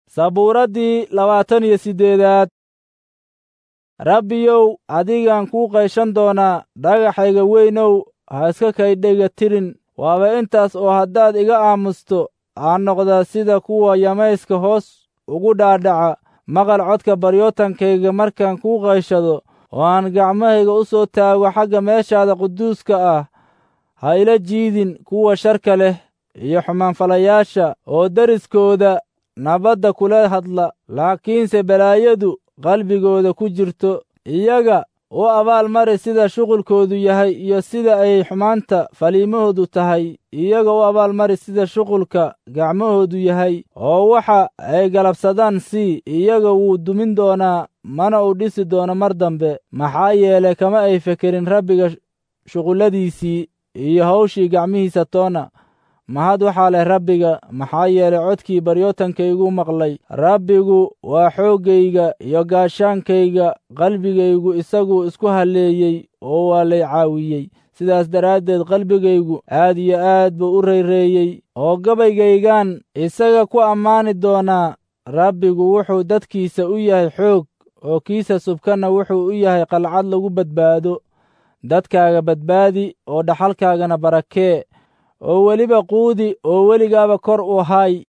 sabuuraddii labaatan iyo siddeedaad rabbiyow adigaan kuu qayshan doonaa dhagaxayga weynow ha iska kaydhega tirin waaba intaas oo haddaad iga aamusto aan noqdaa sida kuwa yamayska hoos ugu dhaadhaca maqal codka baryootankayga markaan kuu qayshado oo aan gacmahayga u soo taago xagga meeshaada quduuska ah ha ila jiidin kuwa sharka leh iyo xumaanfalayaasha oo deriskooda nabadda kula hadla laakiinse balaayadu qalbigooda ku jirto iyaga u abaalmari sida shuqulkoodu yahay iyo sida ay xumaanta faliimahoodu tahay iyaga u abaalmari sida shuqulka gacmahoodu yahay oo waxa ay galabsadaan sii iyaga wuu dumin doonaa mana uu dhisi doono mar dambe maxaa yeelay kama ay fekerin rabbiga shuqulladiisii iyo hawshii gacmihiisa toona mahad waxaa leh rabbiga maxaa yeelay codkii baryootankaygu maqlay rabbigu waa xooggayga iyo gaashaankayga qalbigaygu isaguu isku halleeyey oo waa lay caawiyey sidaas daraaddeed qalbigaygu aad iyo aad buu u rayreeyey oo gabaygaygaan isaga ku ammaani doonaa rabbigu wuxuu dadkiisa u yahay xoog oo kiisa subkanna wuxuu u yahay qalcad lagu badbaado dadkaaga badbaadi oo dhaxalkaagana barakee oo weliba quudi oo weligaaba kor u hay